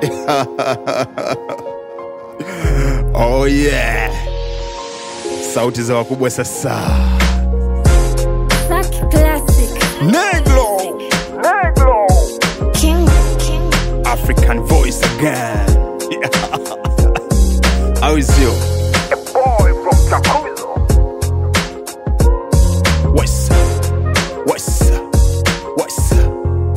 oh yeah sauti za wakubwa sasa Zack Classic. neglo King. King. african voice again au sio What's up? What's up? What's up?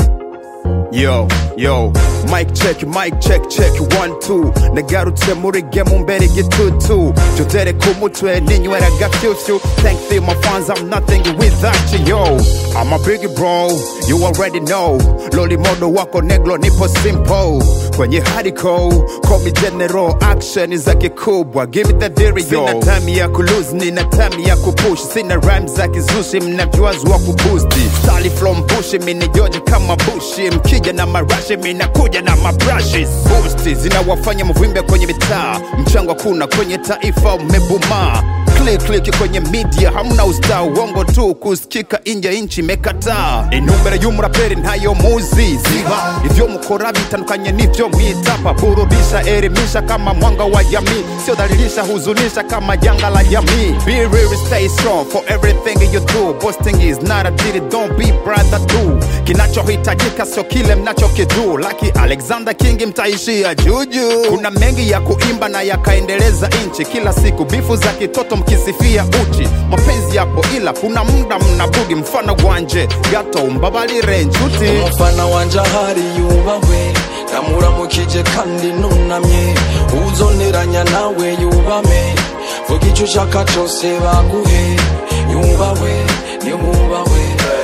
Yo, yo, mic check, mic check, check, one, two. Nagarutse muri game mbere gitutu. Jotere ku mutwe ninywera gafyufyu. Thank you my fans, I'm nothing without you, yo. I'm a big bro, you already know. Loli modo wako neglo nipo simple. Kwenye hardcore, call me general, action za kikubwa. Give it the dairy, yo. Sina time ya kulose, nina time ya kupush. Sina rhymes za kizushi, mnavywazi wa kubusti. Stali from bushi, mini George kama bushi. Mkija na marashi, minakuja na mabrushes. Boosti zinawafanya mvimbe kwenye mitaa. Mchango hakuna kwenye taifa, umebuma click click kwenye media hamna usta uongo tu kusikika inje inchi imekataa inumbere y'umuraperi ntayo muzi ziba ivyo mukora bitandukanye n'ivyo mwitapa burudisha elimisha kama mwanga wa jamii sio dhalilisha huzunisha kama janga la jamii be real stay strong for everything you do boasting is not a deal don't be brother do kinachohitajika sio kile mnachokidu laki alexander king mtaishia juju kuna mengi ya kuimba na yakaendeleza nchi kila siku bifu za kitoto mkisifia uchi mapenzi yapo ila kuna muda mnabugi mfano gwanje gato mbabalire njuti umufana wanje ahari yubahwe ndamuramukije kandi nunamye uzoneranya nawe yubame vuga icyo ushaka cyose baguhe yubahwe niwubahwe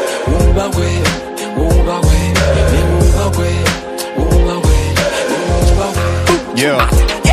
wubahwe wubahwe niwubahwe wubahwe niwubahwe Yeah.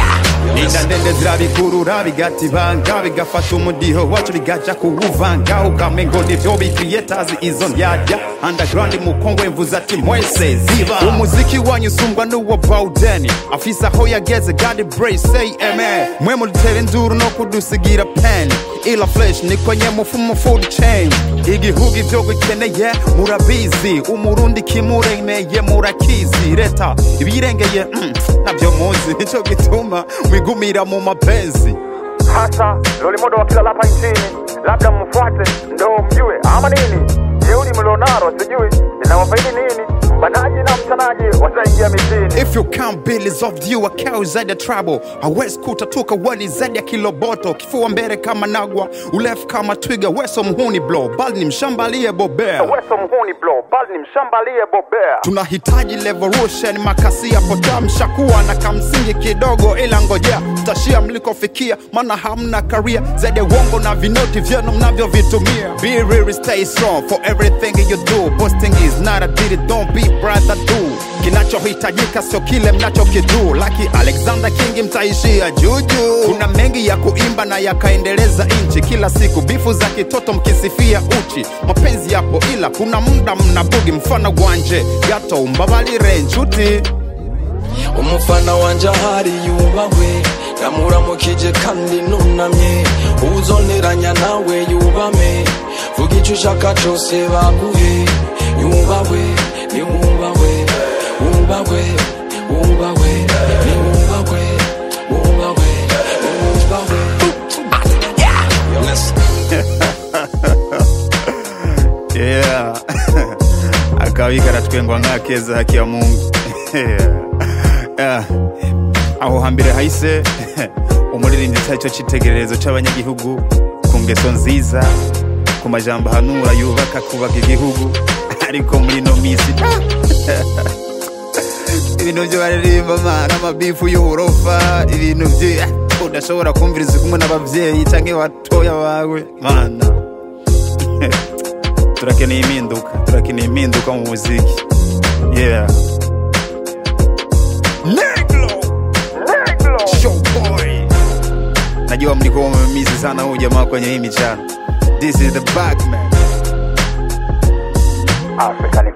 Inda ndende zirabikurura bigatibanga bigafata umudiho wacu bigaja kuwuvanga ukamengo nivyo bicreators izo ndyarya underground mukongwe mvuze ati mwese ziba umuziki wanyu usumbwa n'uwo bawudeni afise aho yageze god brace say amen mwe mudutera induru no kudusigira pen ila flesh ni kwenye mufumo food chain igihugu ivyo gikeneye murabizi umurundi kimuremeye murakizi leta ibirengeye mm, navyo muzi nico gituma mwigumira mu mapenzi hasa lolimodo wa kila lapa nchini labda mfuate ndo mjue ama nini jeuli mlionaro sijui linawafaidi nini mbanaji na mchanaji wataingia mitini If you count billions of you akao zaidi ya trouble hawezi kutatuka wani zaidi ya kiloboto kifua mbele kama nagwa urefu kama twiga weso mhuni blo bali ni mshambalie bobea weso mhuni blo bali ni mshambalie bobea tunahitaji revolution makasi ya potamsha kuwa na kamsingi kidogo ila ngojea tashia mlikofikia maana hamna karia zaidi ya uongo na vinoti vyenu mnavyovitumia be real stay strong for everything you do posting is not a deal don't be brother do kinachohitajika sio kile mnachokidu laki alexander king mtaishia juju kuna mengi ya kuimba na yakaendeleza nchi kila siku bifu za kitoto mkisifia uchi mapenzi yapo ila kuna muda mnabugi mfano gwanje gato mbabalire njuti umufana wanje ahari yubahwe ndamuramukije kandi nunamye uzoneranya nawe yubame vuga icyo ushaka cyose baguhe yubahwe niwubahwe wubahwe wubahwe niwubahwe wubahwe niwubahwe yeah akabi karatwengwa nk'akeza haki ya mungu yeah. aho hambere hahise umuririmbyi cyari cyo cyitegererezo cy'abanyagihugu ku ngeso nziza ku majambo ahanura yubaka kubaka igihugu ariko muri ino minsi ibintu byo baririmba mana amabifu y'uburofa ibintu byo udashobora kumviriza kumwe n'ababyeyi cyangwa batoya bawe mana turakeneye impinduka turakeneye impinduka mu muziki yeah Negro neglo Showboy najua mlikuwa mmemisi sana huyu jamaa kwenye hii michano this is the back man african